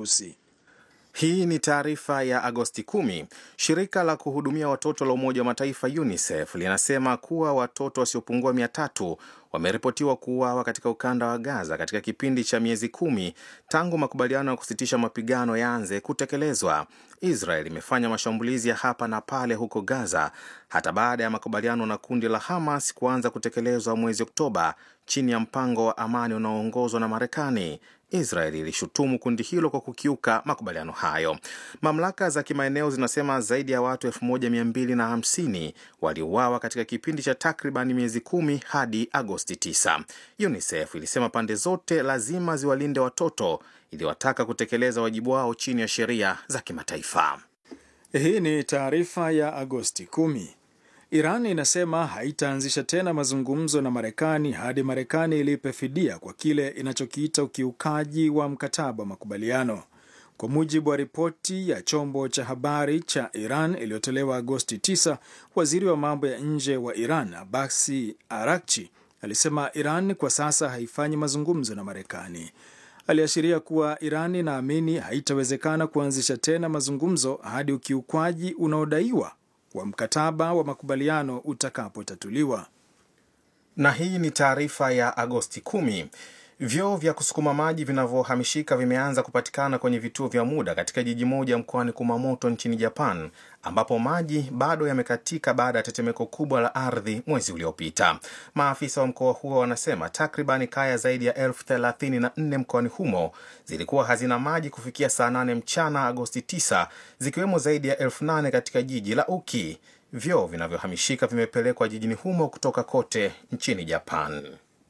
Urusi. Hii ni taarifa ya Agosti 10. Shirika la kuhudumia watoto la Umoja wa Mataifa UNICEF linasema kuwa watoto wasiopungua mia tatu wameripotiwa kuuawa katika ukanda wa Gaza katika kipindi cha miezi kumi tangu makubaliano ya kusitisha mapigano yaanze kutekelezwa. Israel imefanya mashambulizi ya hapa na pale huko Gaza hata baada ya makubaliano na kundi la Hamas kuanza kutekelezwa mwezi Oktoba chini ya mpango wa amani unaoongozwa na Marekani. Israel ilishutumu kundi hilo kwa kukiuka makubaliano hayo. Mamlaka za kimaeneo zinasema zaidi ya watu 1250 waliuawa katika kipindi cha takriban miezi kumi hadi Agosti 9. UNICEF ilisema pande zote lazima ziwalinde watoto, iliwataka kutekeleza wajibu wao chini ya sheria za kimataifa. Hii ni taarifa ya Agosti 10. Iran inasema haitaanzisha tena mazungumzo na Marekani hadi Marekani ilipe fidia kwa kile inachokiita ukiukaji wa mkataba wa makubaliano. Kwa mujibu wa ripoti ya chombo cha habari cha Iran iliyotolewa Agosti 9, waziri wa mambo ya nje wa Iran Abasi Arakchi alisema Iran kwa sasa haifanyi mazungumzo na Marekani. Aliashiria kuwa Iran inaamini haitawezekana kuanzisha tena mazungumzo hadi ukiukwaji unaodaiwa wa mkataba wa makubaliano utakapotatuliwa. Na hii ni taarifa ya Agosti 10. Vyoo vya kusukuma maji vinavyohamishika vimeanza kupatikana kwenye vituo vya muda katika jiji moja mkoani Kumamoto nchini Japan, ambapo maji bado yamekatika baada ya tetemeko kubwa la ardhi mwezi uliopita. Maafisa wa mkoa huo wanasema takribani kaya zaidi ya elfu thelathini na nne mkoani humo zilikuwa hazina maji kufikia saa 8 mchana Agosti 9, zikiwemo zaidi ya elfu nane katika jiji la Uki. Vyoo vinavyohamishika vimepelekwa jijini humo kutoka kote nchini Japan.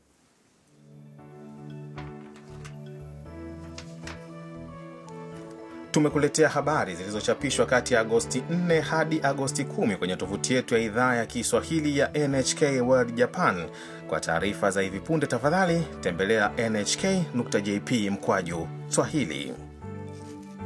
Tumekuletea habari zilizochapishwa kati ya Agosti 4 hadi Agosti 10 kwenye tovuti yetu ya idhaa ya Kiswahili ya NHK World Japan. Kwa taarifa za hivi punde, tafadhali tembelea nhk.jp mkwaju Swahili.